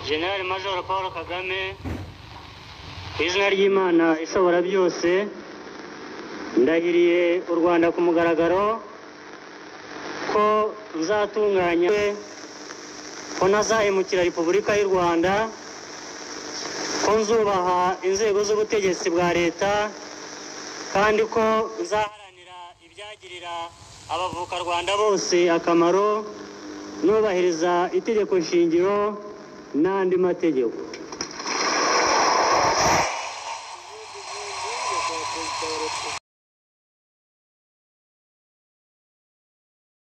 general major paul kagame ku izina ry'imana ishobora byose ndahiriye u rwanda ku mugaragaro ko nzatunganya ko ntazahemukira repubulika y'u rwanda ko nzubaha inzego z'ubutegetsi bwa leta kandi ko nzaharanira ibyagirira abavukarwanda bose akamaro nubahiriza itegeko shingiro n'andi mategeko